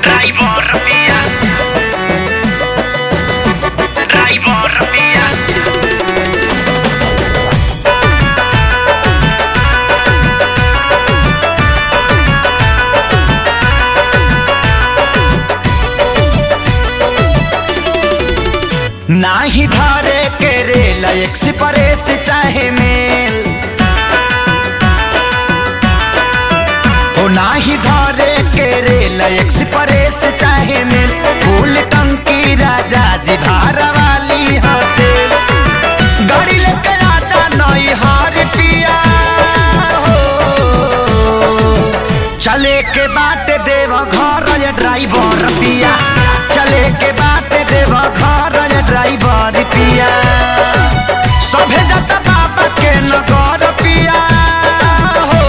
Driver via Driver via नाही धारे के रेल एक्सप्रेस चाहे मेल हो नाही धारे के रेल एक्सप्रेस चाहे मेल फूल टंकी राजा जी भार वाली होटेल गाड़ी लेके आजा नई हार पिया हो चले के बाट देव घर ये ड्राइवर पिया चले के बाट देव घर ये ड्राइवर पिया सभे जत बाबा के नगर पिया हो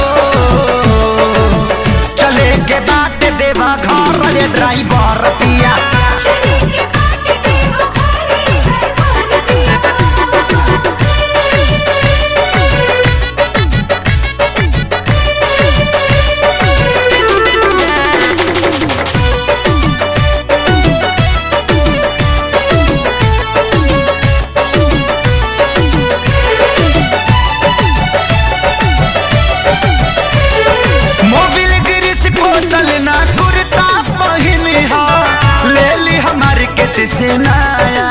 चले के बाट देव घर ये ड्राइवर पिया चले के बाटे देव घरे ड्राइवर पिया मोबिल गिरिस बोतल ना कुर्ता पहिन हा ले ली हमार केट से नया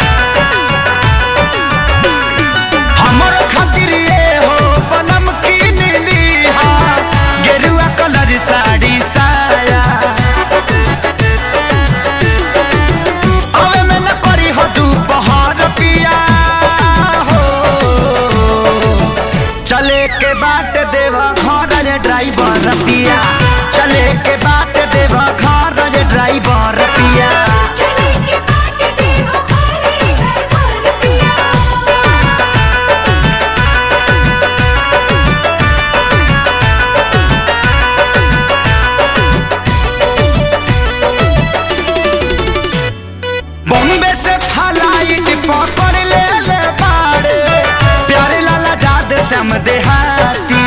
हमर खातिर ये हो पलम की नीली हा गेरुआ कलर साड़ी साया अवे में न करी हो दोपहर पिया हो चले के बाट देवा घर रे ड्राइवर पिया चले के बाट देवा घर रे ड्राइवर पिया चले के बाटे देव घरे ड्राइवर पिया बॉम्बे से फ्लाइट पकड़ ले ले बाड़े प्यारे लाला जाद श्याम देहाती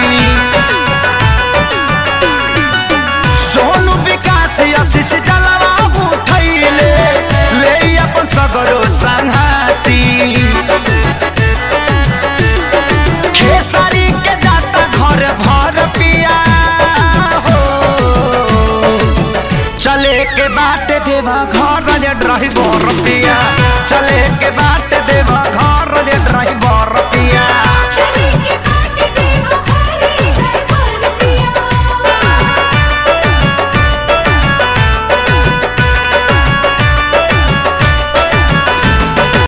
सोनू विकास आशीष जलवा उठैले ले अपन सगरो संघाती खेसारी के जाता घर भर पिया हो चले के बाट देवा घर रे ड्राइवर पिया चले के बाट देवा घर रे ड्राइवर पिया